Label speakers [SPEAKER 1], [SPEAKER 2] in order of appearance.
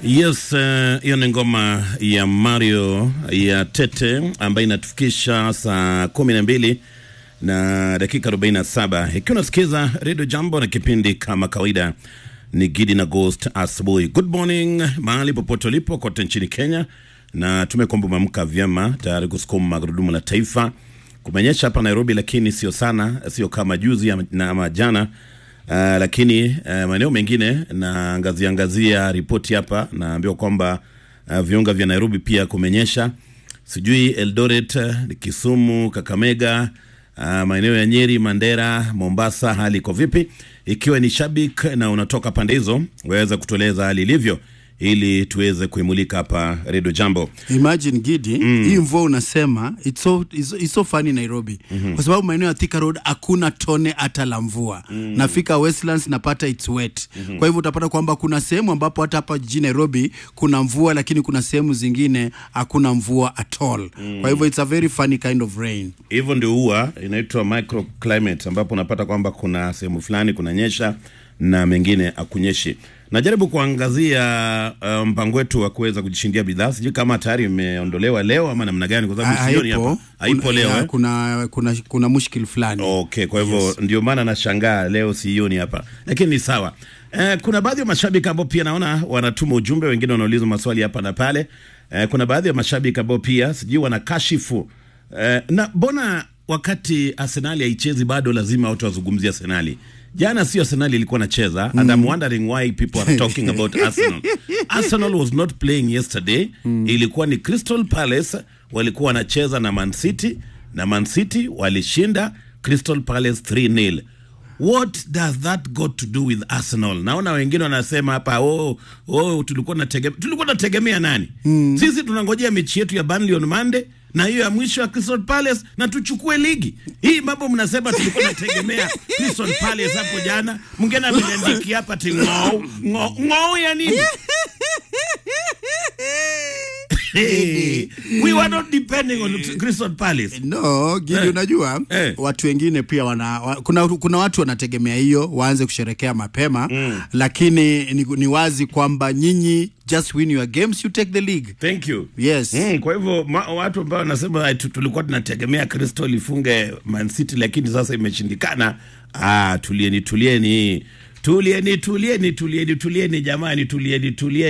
[SPEAKER 1] Yes, hiyo uh, ni ngoma ya Mario ya Tete ambayo inatufikisha saa kumi na mbili na dakika 47 ikiwa unasikiza redio Jambo na kipindi kama kawaida ni Gidi na Ghost asubuhi. Good morning mahali popote ulipo kote nchini Kenya, na tumekwamba umeamka vyema tayari kusukuma magurudumu la taifa. Kumenyesha hapa Nairobi, lakini sio sana, sio kama juzi na ama jana. Uh, lakini uh, maeneo mengine naangazia angazia ripoti hapa, naambiwa kwamba uh, viunga vya Nairobi pia kumenyesha, sijui Eldoret, Kisumu, Kakamega, uh, maeneo ya Nyeri, Mandera, Mombasa, hali iko vipi? Ikiwa ni shabik na unatoka pande hizo, waweza kutueleza hali ilivyo ili tuweze kuimulika hapa Redio Jambo.
[SPEAKER 2] Imagine Gidi, mm. hii mvua unasema it's so, it's, it's so funny Nairobi mm -hmm. kwa sababu maeneo ya Thika Road hakuna tone hata la mvua mm. nafika Westlands napata it's wet mm -hmm. kwa hivyo utapata kwamba kuna sehemu ambapo hata hapa jijini Nairobi kuna mvua, lakini kuna sehemu zingine hakuna mvua at all mm. kwa hivyo it's a very funny kind of rain.
[SPEAKER 1] Hivyo ndio huwa inaitwa microclimate, ambapo unapata kwamba kuna sehemu fulani kunanyesha na mengine akunyeshi. Najaribu kuangazia uh, mpango wetu wa kuweza kujishindia bidhaa. Sijui kama tayari imeondolewa leo ama namna gani, kwa sababu sioni hapa. Haipo leo eh?
[SPEAKER 2] Kuna kuna kuna mushkil fulani.
[SPEAKER 1] Okay, kwa hivyo yes. Ndio maana nashangaa leo sioni hapa, lakini ni sawa. Eh, kuna baadhi ya mashabiki ambao pia naona wanatuma ujumbe, wengine wanauliza maswali hapa na pale. Eh, kuna baadhi ya mashabiki ambao pia sijui wanakashifu eh, na mbona wakati Arsenali haichezi bado lazima watu wazungumzie Arsenali Jana sio Arsenal ilikuwa nacheza mm. and I'm wondering why people are talking about Arsenal. Arsenal was not playing yesterday mm. Ilikuwa ni Crystal Palace walikuwa wanacheza na Man City na Man City walishinda Crystal Palace 3-0. What does that got to do with Arsenal? Naona wengine wanasema hapa oh, oh, tulikuwa tunategemea tulikuwa tunategemea nani? Mm. Sisi tunangojea mechi yetu ya Burnley on Monday na hiyo ya mwisho ya Crystal Palace na tuchukue ligi hii. Mambo mnasema tulikuwa tunategemea Crystal Palace hapo jana, mwingine ameniandikia hapa ti ng'ou ng'ou ng'ou ya nini? Hey, we were not depending on Crystal Palace.
[SPEAKER 2] No, Gidi, eh, unajua eh, watu wengine pia wana, wa, kuna, kuna watu wanategemea hiyo waanze kusherekea mapema mm, lakini ni, ni wazi kwamba nyinyi just win your games you take the league.
[SPEAKER 1] Thank you.
[SPEAKER 2] Yes.
[SPEAKER 1] Mm, kwa hivyo watu ambao wanasema tulikuwa tunategemea Crystal ifunge Man City lakini sasa imeshindikana. Ah, tulieni tulieni. Tulieni tulieni tulieni tulieni jamani tulieni tulieni